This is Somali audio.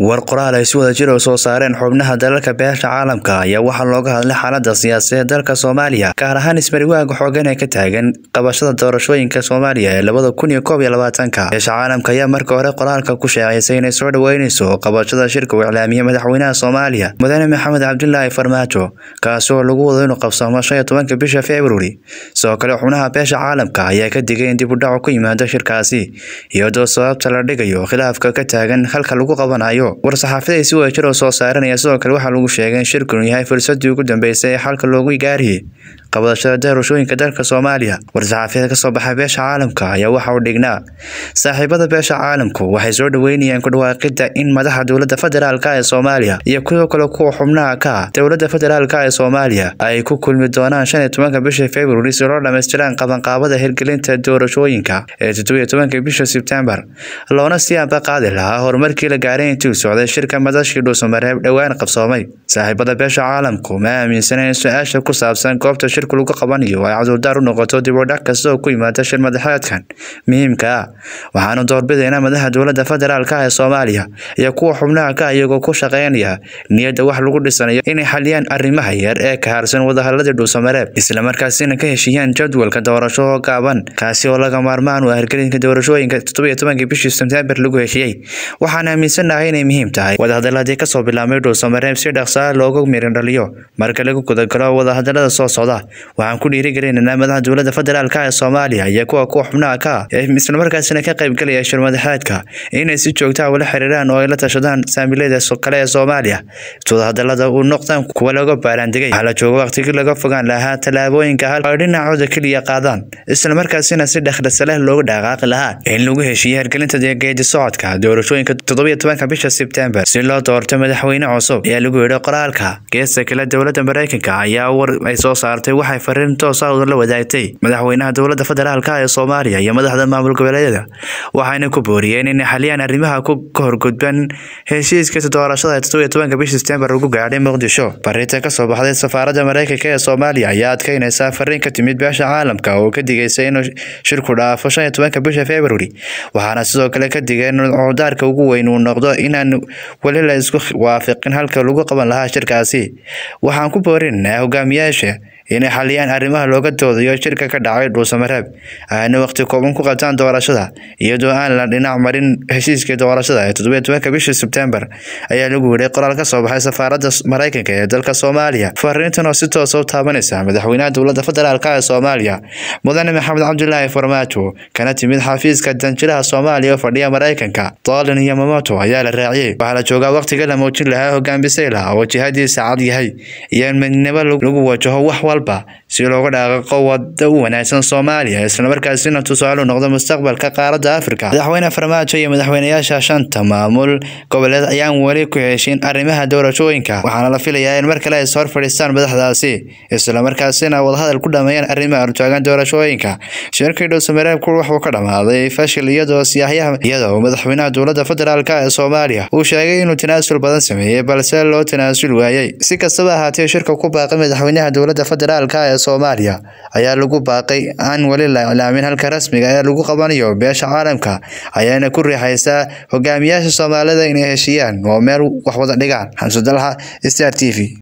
war qoraal ay si wada jir oo soo saareen xubnaha dalalka beesha caalamka ayaa waxaa looga hadlay xaalada siyaasadeed dalka soomaaliya gaar ahaan ismariwaaga xoogan ee ka taagan qabashada doorashooyinka soomaaliya ee labada kun iyo koob iyo labaatanka beesha caalamka ayaa marka hore qoraalka ku sheecaysay inay soo dhaweyneyso qabashada shirka uu iclaamiyey madaxweynaha soomaaliya mudane maxamed cabdilaahi farmaajo kaasi oo lagu wado inuu qabsoomo shan iyo tobanka bisha februari sidoo kale xubnaha beesha caalamka ayaa ka digay in dib u dhacu ku yimaado shirkaasi iyadoo sababta la dhigayo khilaafka ka taagan halka lagu qabanayo war-saxaafada ay si wada jir oo soo saaranaya sidoo kale waxaa lagu sheegay in shirku inuu yahay fursadii ugu dambeysay ee xalka loogu gaariyey qabadashada doorashooyinka dalka soomaaliya war-saxaafiyada kasoo baxay beesha caalamka ayaa waxa uu dhignaa saaxiibada beesha caalamku waxay soo dhaweynayaan ku dhawaaqida in madaxa dowladda federaalka ee soomaaliya iyo kuwo kale kuwa xubnaha ka ah dowladda federaalka ee soomaaliya ay ku kulmi doonaan shan iyo tobanka bisha februari si loo dhamaystiraan qabanqaabada hirgelinta doorashooyinka ee toddobiyo tobanka bisha sebtembar loona sii ambaqaadi lahaa horumarkii la gaaray intuu socday shirka madashii dhuusamareeb dhowaan qabsoomay saaxiibada beesha caalamku ma aaminsana in su-aasha ku saabsan goobta shirku lagu qabanayo ay cudurdaar u noqoto dib u dhac kasta oo ku yimaada shir madaxeedkan muhiimka ah waxaanu doorbidaynaa madaxa dowladda federaalka ee soomaaliya iyo kuwa xubnaha ka iyagoo ku shaqeynaya niyadda wax lagu dhisanayo inay xaliyaan arrimaha yar ee ka harsan wadahadladii dhuusamareeb islamarkaasina ka heshiiyaan jadwalka doorasho oo gaaban kaasi oo laga maarmaan u ah hirgelinka doorashooyinka toddobiyo tobankii bishii sebtembar lagu heshiiyey waxaan aaminsanahay inay muhiim tahay wadahadaladii kasoo bilaabmay dhuusamareeb si dhaqsaa looga mirin dhaliyo marka lagu gudagalo wadahadalada soo socda waxaan ku dhiirigelinaynaa madaxa dowladda federaalka ee soomaaliya iyo kuwa kuwa xubnaha ka ah ee islamarkaasina ka qaybgalaya shir madaxeedka inay si joogtaa ula xiriiraan oo ay la tashadaan saamilada kale ee soomaaliya wadahadalada uu noqdaan kuwa laga baaraandegay waxaa la jooga waqtigii laga fogaan lahaa tallaabooyinka hal ay dhinacooda keliya qaadaan islamarkaasina si dhekhdhasa leh loogu dhaqaaqi lahaa in lagu heshiiye hirgelinta geedi socodka doorashooyinka toddobiyo tobanka bisha sebtembar si loo doorto madaxweyne cusub ayaa lagu yidhi qoraalka geesta kale dowladda mareykanka ayaa war ay soo saartay waxay fariin toosa la wadaagtay madaxweynaha dowladda federaalka ee soomaaliya iyo madaxda maamul goboleedyada waxayna ku booriyeen inay xaliyaan arrimaha ka horgudban heshiiska doorashada ee toddobiyo tobanka bisha sebtembar lagu gaadhay muqdisho barinta kasoo baxday safaaradda mareykanka ee soomaaliya ayaa adkeynaysaa fariin ka timid beesha caalamka oo ka digaysa inuu shirku dhaafo shan iyo tobanka bisha februari waxaana sidoo kale ka digay in cudaarka ugu weyn uu noqdo inaan weli la isku waafiqin halka lagu qaban lahaa shirkaasi waxaan ku boorinaynaa hogaamiyaasha inay xaliyaan arrimaha looga doodayo shirka ka dhacay dhuusamareeb ayna waqti kooban ku qabtaan doorashada iyadoo aan la dhinac marin heshiiskii doorashada ee toddobiyo tobanka bishii sebtembar ayaa lagu yidhay qoraal ka soo baxay safaaradda mareykanka ee dalka soomaaliya fariintan oo si toosa u taabanaysa madaxweynaha dowladda federaalk ee soomaaliya mudane maxamed cabdilaahi farmaajo kana timid xafiiska danjiraha soomaaliya oo fadhiya mareykanka doolin iyo mamoto ayaa la raaciyey waxaa la joogaa waqtiga la muujin lahaa hogaan bisayla oo jihadiisa cad yahay iyo in midnimo lagu wajaho wax walba si looga dhaaqaqo wada u wanaagsan soomaaliya islamarkaasina tusaale u noqdo mustaqbalka qaaradda afrika madaxweyne farmaajo iyo madaxweynayaasha shanta maamul goboleed ayaan weli ku heshin arrimaha doorashooyinka waxaana la filayaa in mar kale ay hor fadhiistaan madaxdaasi islamarkaasina wadahadal ku dhameeyaan arrimaha hortaagan doorashooyinka shirkii dhuusamareebku wuxuu ka dhammaaday fashil iyadoo siyaahyaha iyadoo madaxweynaha dowladda federaalk ee soomaaliya uu sheegay inuu tanaasul badan sameeyey balse loo tanaasul waayey si kastaba ahaatee shirka ku baaqay madaxweynaha dowladda federaalk ee soomaaliya ayaa lagu baaqay aan weli la iclaamin halka rasmiga ee lagu qabanayo beesha caalamka ayaana ku riixaysaa hogaamiyaasha soomaalida inay heshiiyaan oo meel wax wada dhigaan xamsudalha star t v